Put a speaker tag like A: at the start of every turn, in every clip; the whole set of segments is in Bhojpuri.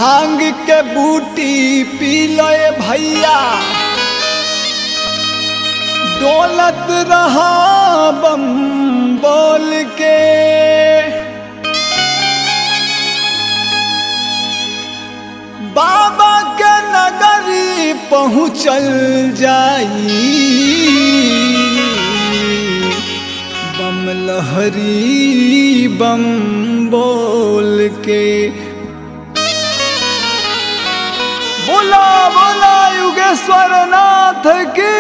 A: भांग के बूटी पी लए भैया डोलत रहा बम बोल के बाबा के नगरी पहुँचल जाई बम लहरी बम बोल के बोला बोला युगेश्वर नाथ की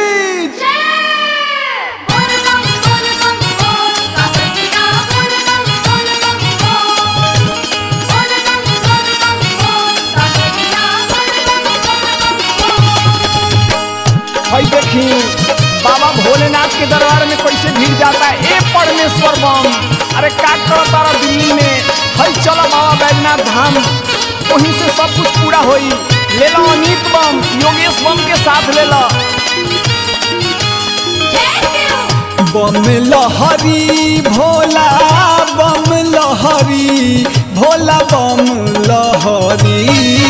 B: बोल बम बोल बम बोल कावड़िया बोल बम बोल बम बोल बोल बम बोल बम बोल कावड़िया बोल बम बोल बम बोल
A: भाई देखी बाबा भोलेनाथ के दरबार में कैसे भीड़ जाता है ए परमेश्वर बम अरे का करो तारा दिल्ली में हई चलो बाबा बैजनाथ धाम वहीं से सब कुछ पूरा होई ले लो अनीत बम योगेश बम के साथ ले लो
B: जय शिव
A: बम लहरी भोला बम लहरी भोला बम लहरी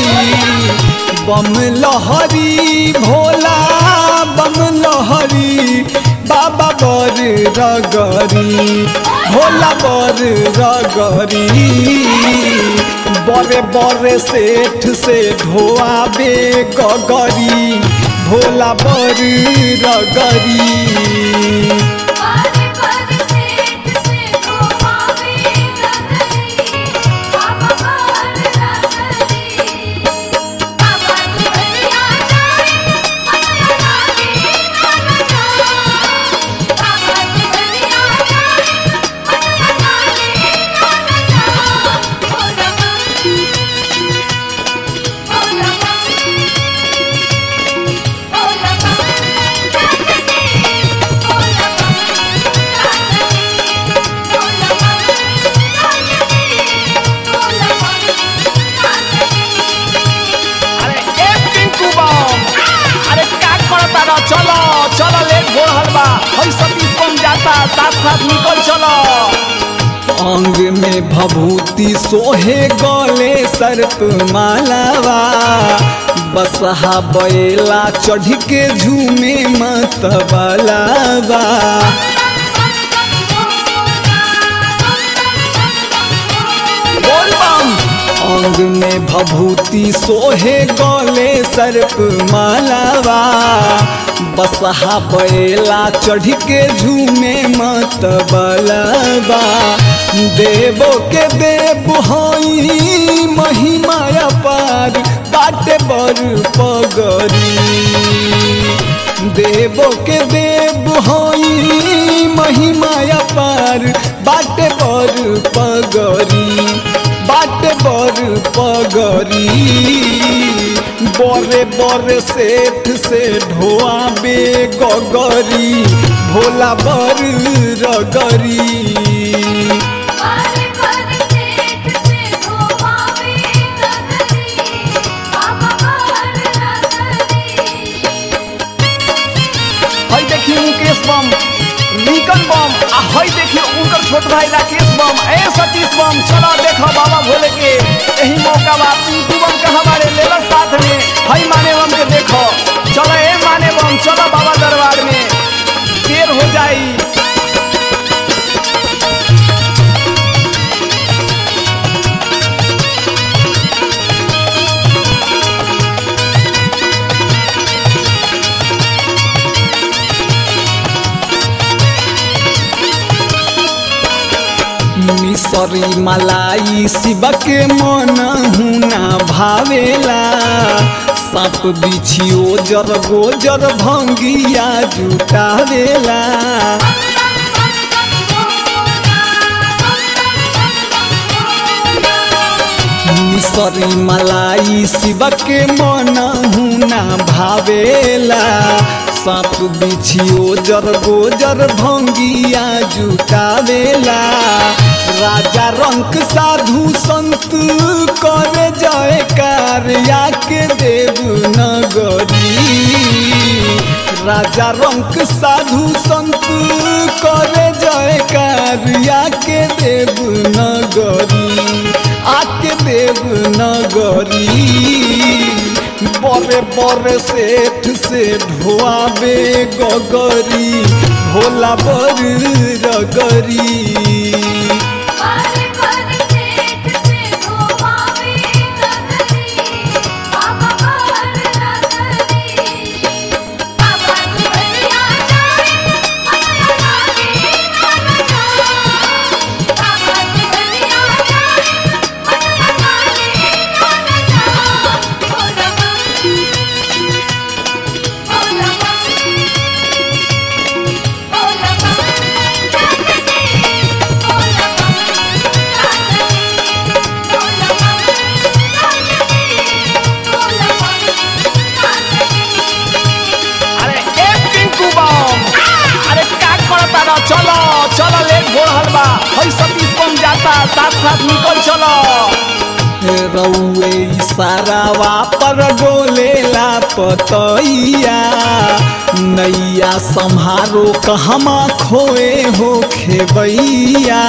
A: बम लहरी भोला बम लहरी बाबा बर रगरी भोला बर रगरी बड़े बड़े सेठ से ढोआबे गगरी भोला बर रगरी
B: बारे बारे सेठ से घुमावे नगरी बाबा बार नगरी बाबा दुनिया जाए मनमना के नाना जा बाबा दुनिया जाए मनमना के नाना जा बोल बम बोल बम बोल बम जागते बोल बम जागते बोल बम जागते बोल बम जागते
A: अरे ए पिंकू बम अरे का करता रह चलो चलो लेट हो रहल बा हई सतीश बम जाता साथ साथ निकल चलो अंग में भभूति सोहे गले सर्प मालावा बसहा बैला चढ़ के झूमे मतबलावा बोल बम अंग में भभूति सोहे गले सर्प मालावा बसहा बैला चढ़ के झूमे मत बलवा देवो के देव हई महिमा अपार बाटे बर पगरी देवो के देव हई महिमा अपार बाटे बर पगरी बाटे बर पगरी बड़े बड़े सेठ से ढोआबे गगरी भोला बर रगरी
B: बारे बारे सेठ से घुमावे नगरी बाबा बार नगरी
A: हई देखी मुकेश बम लिंकन बम आ हई देखी उनकर छोट भाई राकेश बम ए सतीश बम चलो देखो बाबा भोले के यही मौका बा पिंटू बम के हमारे लेला साथ में हई माने बम के देखो चलो ए माने बम चलो बाबा दरबार में देर हो जाई मिसरी मलाई शिव के मन हुना भावेला साप बिछियो जर गोजर भंगिया जुटावेला मिसरी मलाई शिव के मन हुना भावेला साप बिछियो जर गोजर भंगिया जुटावेला राजा रंक साधु संत करे जयकार या के देव नगरी राजा रंक साधु संत करे जयकार या के देव नगरी आके देव देव नगरी बड़े बड़े सेठ से ढोआबे गगरी भोला बर रगरी
B: बारे बारे सेठ से घुमावे नगरी बाबा बार नगरी बाबा दुनिया जाए अमर लागे नाना बाबा दुनिया जाए अमर लागे नाना बोला बोला
A: अरे ए पिंकू बम अरे का करता रह चलो चलो लेट हो रहल बा हई सतीश बम जाता साथ साथ निकल चलो रउए इशारावा पर डोलेला पतैया नैया सम्हारो कहमा खोए हो खेबैया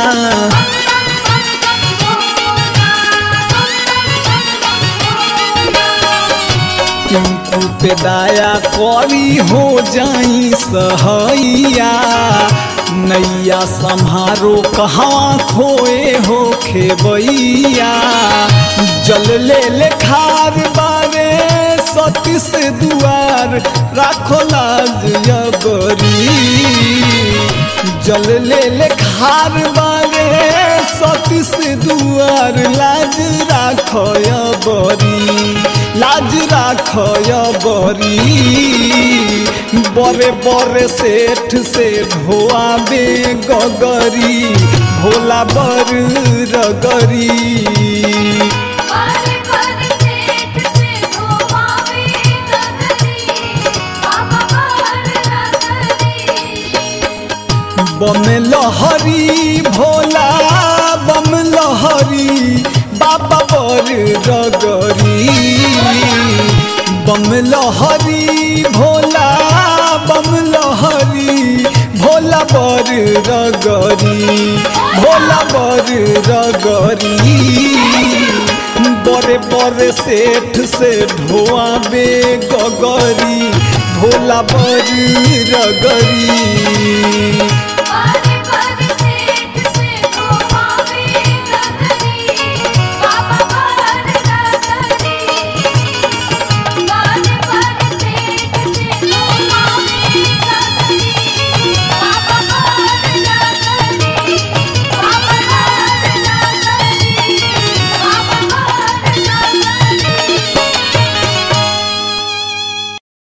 A: टिंकू पे दाया करी हो जाई सहैया नैया सम्हारो कहाँ खोए हो खेबैया जल ले ले खार बारे सती से दुआर राखो लाज यबरी जल ले ले खार बारे सती से दुआर लाज राखय बरी लाज राखय बरी बरे बरे सेठ से ढोआबे गगरी भोला बर रगरी
B: बारे बारे सेठ से घुमावे नगरी बाबा बार नगरी
A: बम लहरी भोला बम लहरी बाबा बर रगरी बम लहरी भोला बम लहरी भोला बर रगरी भोला बर रगरी बड़े बड़े सेठ से ढोआबे गगरी भोला बर रगरी